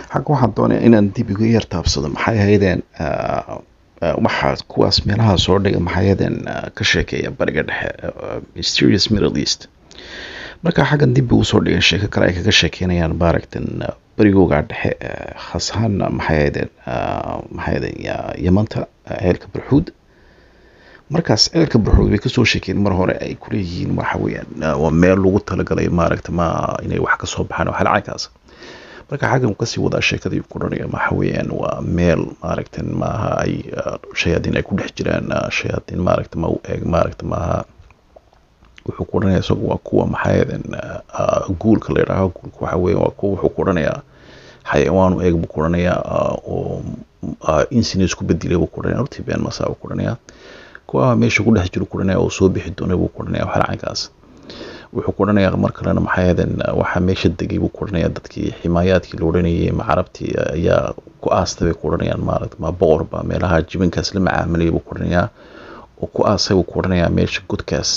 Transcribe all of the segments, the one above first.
xagga waxaan doonaya inaan dib igu yar taabsado maxay ahaydeen waxaa kuwaas meelaha soo dhiga maxay ahaydeen ka sheekeeya bariga dhexe mysterious middle east marka xaggan dib ugu soo dhigan sheeko kale ay kaga sheekeynayaan maaragtan barigooga dhexe khaas ahaan maxay ahaydeen maxay ahaydeen yamanta ceelka barxuud markaas ceelka barxuud bay kasoo sheekeen mar hore ay kuleeyihiin waxa weeyaan waa meel lagu talagalay maaragta ma inay wax kasoo baxaan oo xalcaynkaas marka xaggan kasii wadaa sheekadii kuranaya waxa weeyaan waa meel maaragtan maaha ay shayaadiin ay ku dhex jiraan shayaadiin maaragta ma u eeg maaragta maaha wuxuu ku odhanaya isagu waa kuwa maxaayadan guulka la yidhaaho guulka waxa weeye waa kuwa wuxuu ku odhanayaa xayawaan u eeg buu ku odhanayaa oo insina isku bedelay buu ku odhanaya hortii been masaa buu ku odhanayaa kuwa meesha ku dhex jiro ku odhanaya oo soo bixi doona buu ku odhanaya waxalacankaas wuxuu ku odhanayaa mar kalena maxaayadan waxaa meesha degay buu ku odhanayaa dadkii ximaayaadkii la odhanayay macarabtii ayaa ku aastay bay ku odhanayaan maaragta ma boqor baa meelaha jibinkaas la macaamilayay buu ku odhanayaa oo ku aasay buu ku odhanayaa meesha godkaas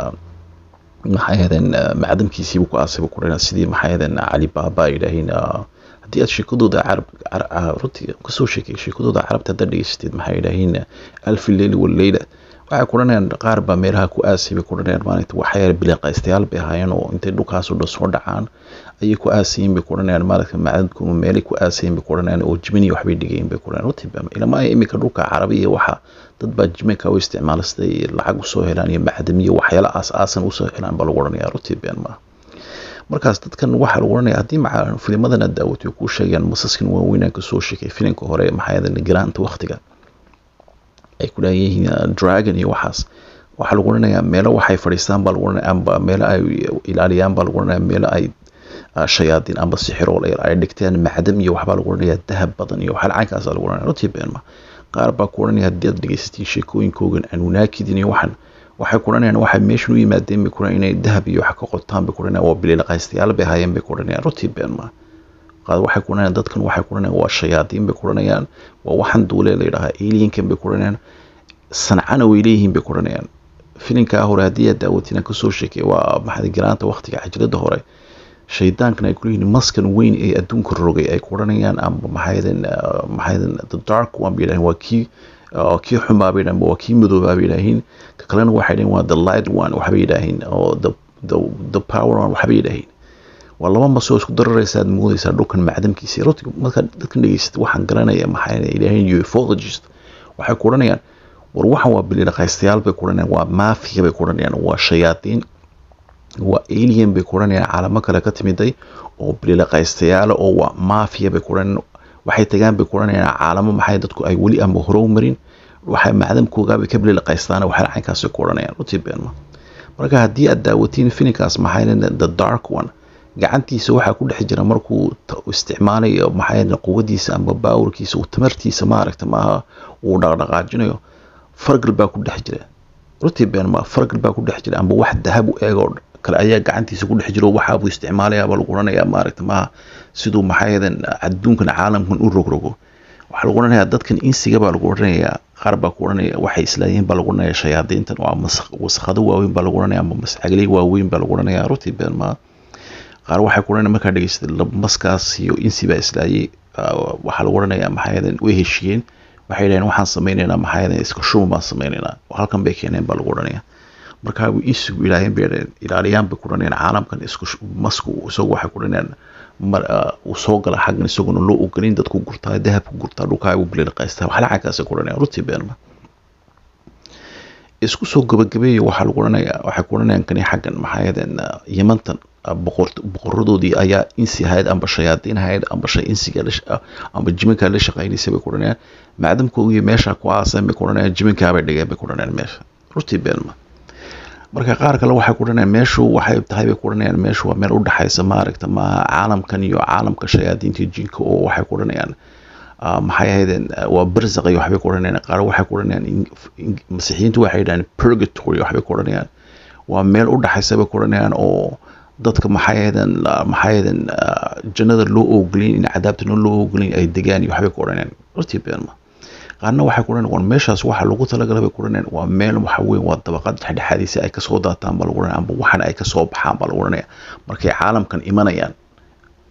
maxaayadan macdamkiisii buu ku aasay buu ku odhanayaa sidii maxaayadan cali baaba ay yidhaahiin haddii aad sheekadooda carab runtii kasoo sheekay sheekadooda carabta haddaad dhegeysateed maxay yidhaahiin alfi leyli waleyla waxay ku odhanayaan qaar baa meelaha ku aasay bay ku odhanayaan maalinta waxyaala biliqaystayaal bay ahaayeen oo intay dhulkaas oo dhan soo dhacaan ayay ku aasayin bay ku odhanayaan maalinka macdadkuma meelay ku aasayin bay ku odhanayaan oo jimini waxbay dhigayin bay ku odhanayaan runtii ilama ay iminka dhulka carabiya waxa dad baa jiminka u isticmaala siday lacag usoo helaan iyo macdamiyo waxyaala aas aasan usoo helaan baa lagu odhanaya runtii been maaha markaas dadkan waxaa lagu odhanaya haddii maca filimadana daawatay kuu sheegayaan masaskan waaweynaan kasoo sheekay filimka hore maxaayadan garaanta waktiga ay ku leeyihiin dragon iyo waxaas waxaa lagu odhanayaa meelo waxay fadhiistaan baa lagu odhanaya amba meelo ay ilaaliyaan baa lagu odhanaya meelo ay shayaadiin amba sixirool ay dhigteen macdam iyo waxbaa lagu odhanayaa dahab badan iyo waxyaala caynkaasa lagu odhanaya runtii beenma qaar baa ku odhanaya haddii aad dhegeysatiin sheekooyinkoogan anunaakidin iyo waxan waxay ku odhanayaan waxay meeshan u yimaadeen bay ku odhanayaan inay dahab iyo wax ka qotaan bay ku odhanayaan waa bililaqaystayaal bay hayeen bay ku odhanayaan runtii beenma qaad waxay ku odhanayaan dadkan waxay ku odhanayaan waa shayaadiin bay ku odhanayaan waa waxan duule la yidhahaa alienkan bay ku odhanayaan sancana way leeyihiin bay ku odhanayaan filinkaa hore haddii aad daawatina kasoo sheekay waa maxay garaanta waktiga xajrada hore shaydaankan ay kuleeyihiin maskan weyn ee adduunka rogay ay ku odhanayaan amba maxaydan maxaydan the dark one bay yidhahiin waa kii kii xumaa bay yidhahiin waa kii madoobaa bay yidhahiin ka kalena waxay yidhahiin waa the light one waxbay yidhaahiin oo the the the power one waxbay yidhaahiin waa laba masoo isku dararaysa aad moodaysaa dhulkan macdamkiisa runti markaad dadkan dhegeysatay waxaan garanaya maxay ilaahayn ufologist waxay ku odhanayaan war waxan waa bililaqaystayaal bay ku odhanayaan waa mafia bay ku odhanayaan waa shayaadiin waa alien bay ku odhanayaan caalamo kale ka timiday oo bililaqaystayaala oo waa mafia bay ku odhanayaan waxay tagaan bay ku odhanayaan caalamo maxay dadku ay weli ama horow marin waxay macdamkoogaabay ka bililaqaystaan waxay caynkaasay ku odhanayaan runtii beenma marka haddii aad daawatiin filinkaas maxay the dark one gacantiisa waxaa ku dhex jira markuu isticmaalayo maxay quwadiisa ama baawurkiisa uu tamartiisa maaragta maaha uu dhaqdhaqaajinayo fargal baa ku dhex jira runtii been ma fargal baa ku dhex jira amba wax dahab u eegoo kale ayaa gacantiisa ku dhex jiro waxaabuu isticmaalayaaba lagu odhanayaa maaragta maaha siduu maxaayadan adduunkan caalamkan u rogrogo waxaa lagu odhanayaa dadkan insiga baa lagu odhanayaa qaar baa ku odhanaya waxay islaayihiin baa lagu odhanaya shayaadiintan waa wasaqado waaweyn baa lagu odhanaya amba mascagley waaweyn baa lagu odhanaya runtii been maaha qaar waxay ku odhanaya markaa dhegeysatay maskaas iyo insi baa islaayay waxaa lagu odhanayaa maxaayadan way heshiiyeen waxay yidhaheen waxaan sameynaynaa maxaayadan iska shuma baan sameynaynaa halkan bay keeneen baa lagu odhanaya markaa insigu ilaaheen bay yidhaheen ilaaliyaan bay ku odhanayaan caalamkan isku masku isagu waxay ku odhanayaan mar uu soo gala xaggan isaguna loo ogolin dadku gurtaa dahabku gurtaa dhulkaa u bililqaystaa waxla cagkaasay ku odhanayaan runtii beenma isku soo gabagabeeya waxaa lagu odhanayaa waxay ku odhanayaan kani xaggan maxaayadan yamantan boqoradoodii ayaa insi ahayd amba shayaadiin ahayd amba shay insiga amba jiminka la shaqaynaysay bay ku odhanayaan macdamkoogiyo meesha ku aasan bay ku odhanayaan jiminkaabay dhigeen bay ku odhanayaan meesha runtii beenma marka qaar kale waxay ku odhanayaan meeshu waxay tahay bay ku odhanayaan meeshu waa meel u dhexaysa maaragta ma caalamkan iyo caalamka shayaadiinta jinka oo waxay ku odhanayaan maxay ahaydeen waa barzaq iyo waxbay ku odhanayaan qaar waxay ku odhanayaan masiixiyiintu waxay yidhahaan purgatory waxbay ku odhanayaan waa meel u dhexaysa bay ku odhanayaan oo dadka maxaayadan maxaayadan jannada loo oogolin in cadaabtana loo oogolin ay degaan iyo waxbay ku odhanayaan runtii beenma qaarna waxay ku odhanayaan war meeshaas waxa lagu talagalay bay ku odhanayaan waa meel waxa weyn waa dabaqad dhexdhexaadiisa ay kasoo daataan baa lagu odhanaya amba waxan ay kasoo baxaan baa lagu odhanaya markay caalamkan imanayaan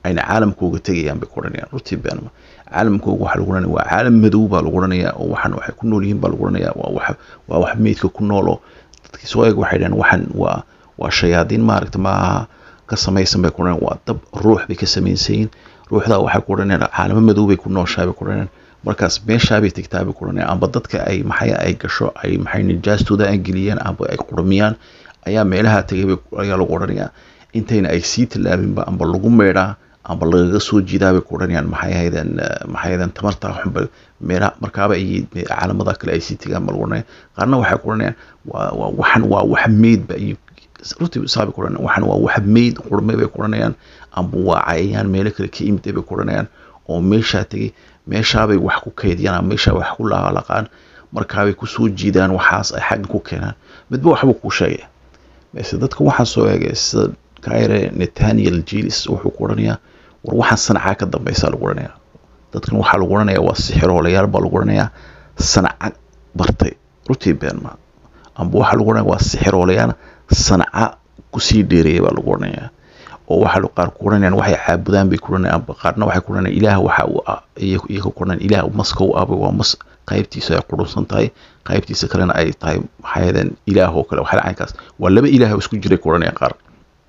ayna caalamkooga tegayaan bay ku odhanayaan runtii beenma caalamkooga waxaa lagu odhanaya waa caalam madow baa lagu odhanayaa oo waxan waxay ku nool yihiin baa lagu odhanayaa waa wax waa wax meydka ku nool oo dadkii soo eeg waxay dhaheen waxan waa waa shayaadiin maaragta maaha ka samaysan bay ku odhanayaan waa dab ruux bay ka samaysan yihiin ruuxdaa waxay ku odhanayaan caalamo madow bay ku nooshahay bay ku odhanayaan markaas meeshaabay tegtaa bay ku odhanayaan amba dadka ay maxay ay gasho ay maxay nijaastooda ay geliyaan amba ay qurmiyaan ayaa meelaha tegay bay ayaa lagu odhanayaa intayna ay sii tallaabinba amba lagu meedhaa amba lagaga soo jiidaa bay ku odhanayaan maxay ahaydeen maxay ahaydeen tamartaa xunba meelaha markaaba ay caalamada kale ay sii tegaan ba lagu odhanaya qaarna waxay ku odhanayaan waa waa waxan waa wax meydba iyo runtii saabay ku odhanayaan waxan waa wax meyd qurmay bay ku odhanayaan amba waa cayayaan meelo kale ka imid bay ku odhanayaan oo meeshaa tegay meeshaabay wax ku kaydiyaan ama meeshaa wax ku laalaqaan markaabay kusoo jiidaan waxaas ay xagga ku keenaan midba waxbuu kuu sheegaya mase dadka waxaa soo eegay sida kaire nathaniel jilis wuxuu ku odhanayaa war waxaan sanacaa ka dambeysa lagu odhanayaa dadkan waxaa lagu odhanayaa waa sixiroolayaal baa lagu odhanayaa sanaca bartay runtii beenma amba waxaa lagu odhanaya waa sixiroolayaal sanaca kusii dheereeya baa lagu odhanayaa oo waxaa qaar ku odhanayaan waxay caabudaan bay ku odhanayaan amba qaarna waxay ku odhanayaan ilaah waxa uu ah iyaga ku odhanayaan ilaah maska u ahbay waa mas qaybtiisa ay qurunsan tahay qaybtiisa kalena ay tahay maxaayadeen ilaah oo kale waxaa caynkaas waa laba ilaah oo isku jiray ku odhanayaan qaar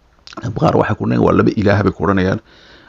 qaar waxay ku odhanayaan waa laba ilaah bay ku odhanayaan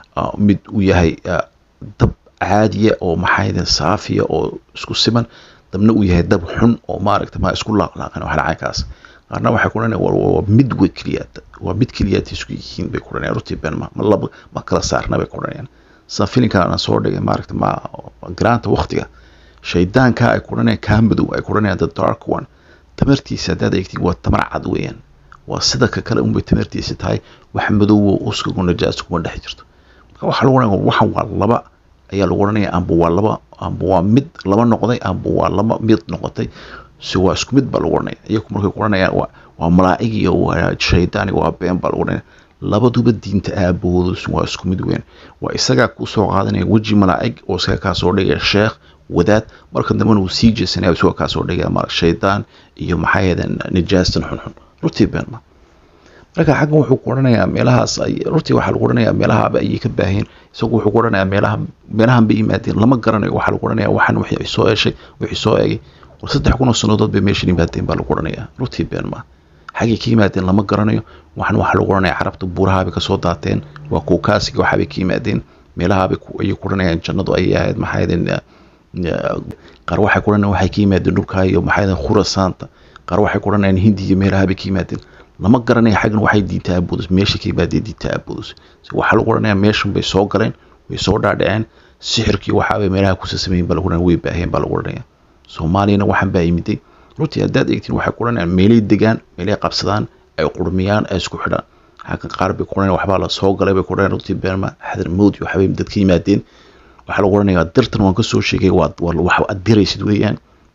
mid uu yahay dab caadiya oo maxaayadeen saafiya oo isku siman dabna uu yahay dab xun oo maaragta ma isku laaqlaaqan waxaa caynkaas qaarna waxay ku odhanayaan waa mid way keliyaad waa mid keliyaad isku yihiin bay ku odhanayaan runtii been ma ma laba ma kala saarna bay ku odhanayaan sida filinkan aan soo dhigay maaragta ma garaanta waktiga shaydaanka ay ku odhanayaan kaa madow ay ku odhanayaan the dark one tamartiisa haddaad eegtiin waa tamar cad weeyaan waa sida ka kale unbay tamartiisa tahay wax madowo uskagu najaas kuma dhex jirto marka waxaa lagu odhanaya waxan waa laba ayaa lagu odhanaya amba waa laba amba waa mid laba noqday amba waa laba mid noqotay si waa isku mid baa lagu odhanaya iyagu markay ku odhanayaan waa waa malaa'ig iyo waa shaydaan waa been baa lagu odhanaya labaduba diinta aabahoodu waa isku mid weyn waa isagaa kusoo qaadanaya weji malaa'ig oo isaga kaa soo dhigaya sheekh wadaad marka dambena uu sii jeesanaya isagoo kaa soo dhigaya mar shaydaan iyo maxaa yeedeen nijaastan xunxun runtii beenma marka xaggan wuxuu ku odhanayaa meelahaas ay runtii waxaa lagu odhanayaa meelahaaba ayay ka baaheen isagu wuxuu ku odhanayaa meelaha meelahan bay yimaadeen lama garanayo waxaa lagu odhanayaa waxan wixii soo eeshay wixii soo eegay war saddex kun oo sannadood bay meeshan yimaadeen baa lagu odhanayaa runtii beenma xaggay ka yimaadeen lama garanayo waxan waxaa lagu odhanayaa carabta buurahaabay kasoo daateen waa kuukaasiga waxaabay ka yimaadeen meelahaabay ayay ku odhanayaan jannadu ayay ahayd maxaa yeedeen qaar waxay ku odhanayaan waxay ka yimaadeen dhulkaa iyo maxaa yeedeen khurasaanta qaar waxay ku odhanayaan hindi iyo meelahaabay ka yimaadeen lama garanaya xaggan waxay diinta aabudus meesha ka yimaadeen diinta aabudus waxaa lagu odhanayaa meeshan bay soo galeen way soo dhaadhaceen sixirkii waxaabay meelaha kusa sameeyin baa lagu odhanaya way baaheen baa lagu odhanaya soomaaliyana waxaan baa yimiday runtii haddaad eegtiin waxay ku odhanayaan meelay degaan meelay qabsadaan ay qurmiyaan ay isku xidhaan xaggan qaar bay ku odhanayaan waxbaa la soo galay bay ku odhanayaan runtii beenma xadar mowd iyo waxbay dad ka yimaadeen waxaa lagu odhanayaa dirtan waan kasoo sheegay waa wax aad diraysid weeyaan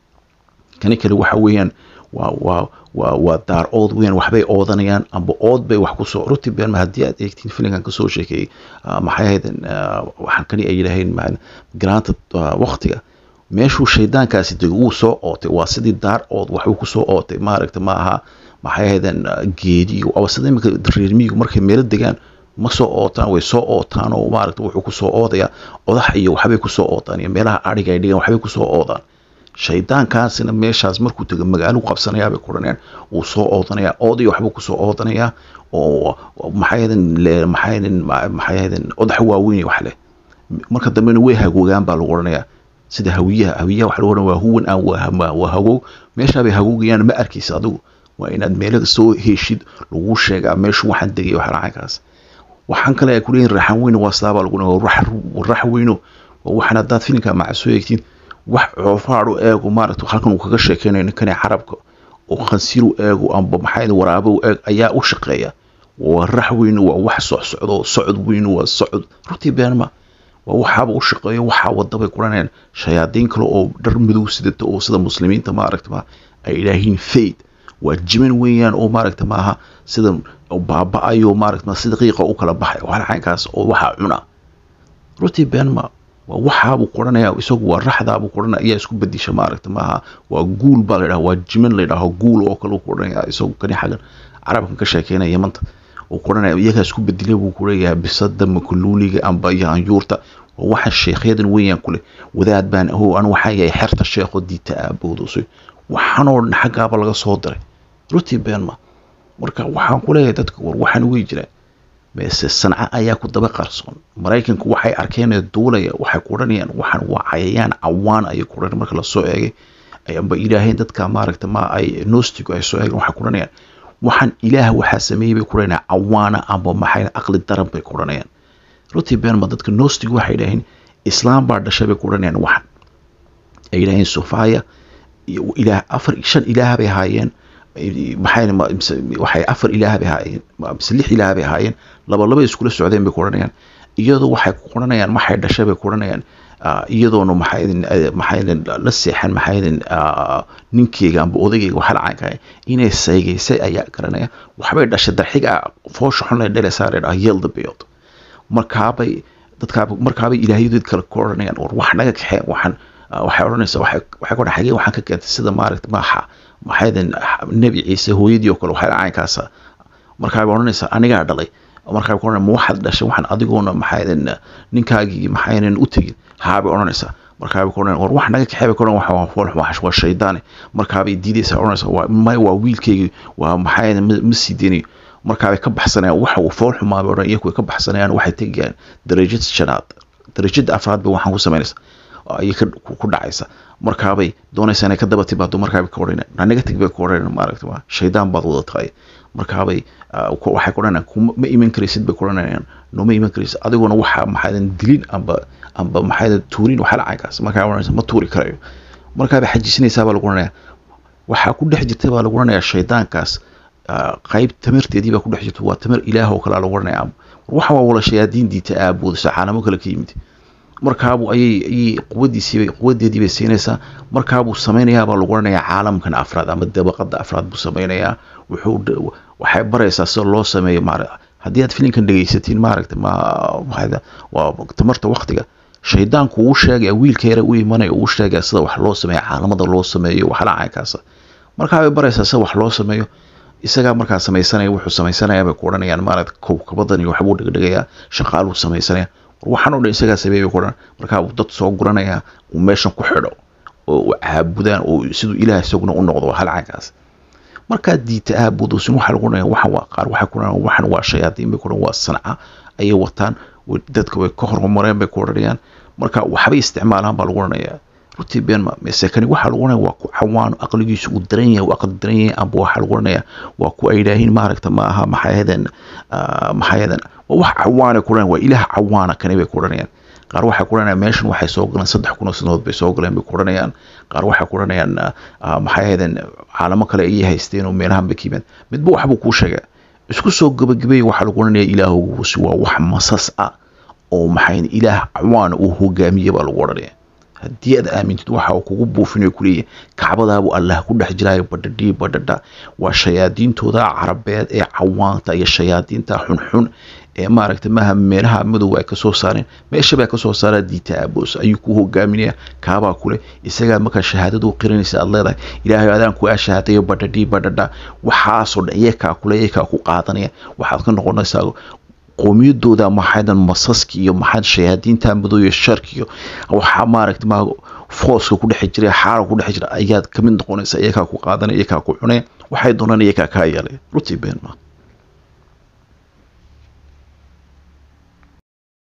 kani kale waxa weeyaan waa waa waa waa daar ood weeyaan waxbay oodanayaan amba ood bay wax kusoo runtii beenma haddii aad eegtiin filinkan kasoo sheekeeyey maxay ahaydeen waxaan kani ay yidhaaheen garaanta waktiga meeshuu shaydaankaasi dego wuu soo ootay waa sidii daar ood waxbuu kusoo ootay maaragta ma aha maxay ahaydeen geediyo aba sida iminka reermiyigu markay meelo degaan ma soo ootaan way soo ootaan oo maaragta wuxuu kusoo oodayaa odax iyo waxbay kusoo ootaan iyo meelaha adhiga ay dhigaan waxbay kusoo oodaan shaydaankaasina meeshaas markuu tego magaalo qabsanayaa bay kuranayaan wuu soo oodanayaa ood iyo waxbuu kusoo oodanayaa oo maxayden maxayden maxayden odax waaweyn iyo wax leh marka dambena way hagoogaan baa lagu odhanayaa sida hawiyaha hawiyaha waxa lagu odhanaya waa huwan aan waa hagow meeshaa bay hagoogayaan ma arkaysa adigu waa inaad meelo soo heshid lagu sheegaa meeshu waxaan degay wax lacankaas waxaan kale ay ku leeyihin raxan weyno waa sidaabaa lagu rax weyno waxaan haddaad filimka maca soo eegtiin wax coofaadhu eego maaragta halkan uu kaga sheekeynayo ninkani carabka oo khansiru eego amba maxaa waraabo eeg ayaa u shaqeeya waa rax weyno waa wax socsocdo socod weyno waa socod runtii beenma waa waxaaba u shaqeeyo waxaa wadabay kuranayaan shayaadiin kale oo dhar madow sidata oo sida muslimiinta maaragta ma ay idhaahiin fayd waa jiman weeyaan oo maaragta maaha sida baaba-ayo maaragta sida qiiqa u kala baxay waxaa caynkaas oo waxaa cuna runtii beenma waa waxaabuu qoranaya isagu waa raxdaabuu qoranaya ayaa isku bedisha maaragta maaha waa guul baa la yidhaha waa jiman la yidhaho guul oo kale ku odhanaya isagu kani xaggan carabkan ka sheekeynaya yamanta uu kuranaya iyagaa isku bedilay buu kuleeyahay bisada makuluuliga amba yaanyuurta waa waxa sheekhyadan weeyaan kule wadaad baan ho an waxaa yahay xerta sheekho diita aaboodusay waxaanoo dhan xaggaaba laga soo diray rutii beenma marka waxaan kuleeyahay dadka war waxaan wey jiraan meese sanca ayaa ku daba qarsoon maraykanku waxay arkeen duulaya waxay ku odhanayaan waxaan waa cayayaan cawaan ayay ku odhan marka lasoo eegay amba ilaaheen dadka maaragta ma ay nostigu ay soo eegeen waxay ku odhanayaan waxaan ilaah waxaa sameeyey bay ku odhanayaan cawaana amba maxay aqli daran bay ku odhanayaan rutii beenma dadka nostigu waxay idhaaheen islaam baa dhashay bay ku odhanayaan waxan ay yidhaaheen sofaya ilaah afar shan ilaah bay ahaayeen maxay afar ilaah bay ahaayeen mise lix ilaah bay ahaayeen laba laba iskula socdeen bay ku odhanayaan iyadoo waxay ku odhanayaan maxay dhashay bay ku odhanayaan iyadoona maxay maxay la seexan maxay ninkeyga amba odageyga waxa lacaankahay inay saygaysay ayaa garanaya waxbay dhashay darxiga foosha xun lay dhelaysaa la dhaha yelda beod markaabay dadkaaba markaabay ilaahyadood kale ku odhanayaan war wax naga kaxeen waxaan waxay odhanaysaa waxay waxay ku xagee waxaan ka keentay sida maaragta maaxa maxaydan nebi ciise hooyadii oo kale waxay caynkaasa markaabay odhanaysaa anigaa dhalay markaa ku ma waxaad dhashay waxaan adigoona maxaydan ninkaagii maxaynan u tegin haabay odhanaysaa markaabay ku odhanayaan war wax naga kaxee bay ku odhan waa fool waa shaydaane markaabay diidaysaa odhanaysaa waa may waa wiilkaygii waa maxaydan ma sii deynayo markaabay ka baxsanayaan waxa uu fool xumaabay odhan iyaku way ka baxsanayaan waxay tegayaan darajada shanaad darajada afraad bay waxaan ku samaynaysaa ayay ku dhacaysa markaabay doonaysaa inay ka daba timaado markaabay ka odhanayaan aniga teg bay ku odhanayaan maaragta waa shaydaan baad wada tahay markaabay waxay ku odhanayaan ma iman karaysid bay ku odhanayaan nooma iman karaysid adiguna waxa maxaydan dilin amba amba maxaydan tuurin waxa lacaynkaas markaa odhanaysa ma tuuri karayo markaabay xajiisinaysaa baa lagu odhanaya waxaa ku dhex jirta baa lagu odhanayaa shaydaankaas qayb tamarteedii baa ku dhex jirta waa tamar ilaah oo kalea lagu odhanaya waxa waa wala shayaadiin diita aaboodaysa caalamo kale ka yimid markaabuu ayay ayay quwadiisiibay quwadeedii bay siinaysaa markaabuu samaynayaa baa lagu odhanayaa caalamkan afraad ama dabaqada afraad buu samaynayaa wuxuu waxay baraysaa sida loo sameeyo maara haddii aad filinkan dhegaysatiin maaragta ma waa tamarta waktiga shaydaanku uu sheegaya wiilka yare u imanaya uu sheegaya sida wax loo sameeyo caalamada loo sameeyo waxla caynkaasa markaabay baraysaa sida wax loo sameeyo isagaa markaa samaysanaya wuxuu samaysanaya bay ku odhanayaan maaragta kowkabadan iyo waxbuu dhigdhigayaa shaqaaluu samaysanaya waxaan o dhan isagaa sameeyay ku odhan markaa uu dad soo guranaya uu meeshan ku xidho oo u caabudaan oo siduu ilaah isaguna u noqdo hal caynkaas markaa diita aabudusin waxaa lagu odhanaya waxan waa qaar waxay ku odhanayaan waxan waa shayaadiin bay ku odhan waa sanca ayay wataan dadka way ka hormareen bay ku odhanayaan marka waxbay isticmaalaan baa lagu odhanayaa runtii beenma mesekani waxaa lagu odhanaya waa ku cawaan aqligiisu uu daran yahay uu aqli daran yahay amba waxaa lagu odhanaya waa ku ay idhaahiin maaragta maaha maxayadan maxayadan waa wax cawaana ku odhanaya waa ilaah cawaana kani bay ku odhanayaan qaar waxay ku odhanayaan meeshan waxay soo galeen saddex kun oo sanadood bay soo galeen bay ku odhanayaan qaar waxay ku odhanayaan maxayadan caalamo kale ayay haysteen oo meelahan bay ka yimaad midba waxbuu kuu sheegaa isku soo gabagabeeya waxaa lagu odhanaya ilaahoguusi waa wax masas ah oo maxayn ilaah cawaana uu hogaamiye baa lagu odhanaya haddii aad aamintid waxa uu kugu buufinayo kuleeyahay kacbadaabuu allah ku dhex jiraayo badhadhii badhadha waa shayaadiintooda carabeed ee cawaanta iyo shayaadiinta xunxun ee maaragta maaha meelaha madowga ay kasoo saareen meeshabaa kasoo saaraa diita aaboos ayuu ku hogaaminaya kaabaa kule isagaa markaa shahaadadu qiranaysa aad leedahay ilaahay adaan ku ashahaadayo badhadhii badhadha waxaasoo dhan iyakaa kule iyakaa ku qaadanaya waxaad ka noqonaysaa qoomiyadooda maxaydan masaski iyo maxayd shayaadiinta madow iyo sharki iyo waxaa maaragta ma fooska ku dhex jira xaara ku dhex jira ayaad kamid noqonaysa iyakaa ku qaadanaya iyakaa ku cunaya waxay doonaan iyakaa kaa yeelay rutii been ma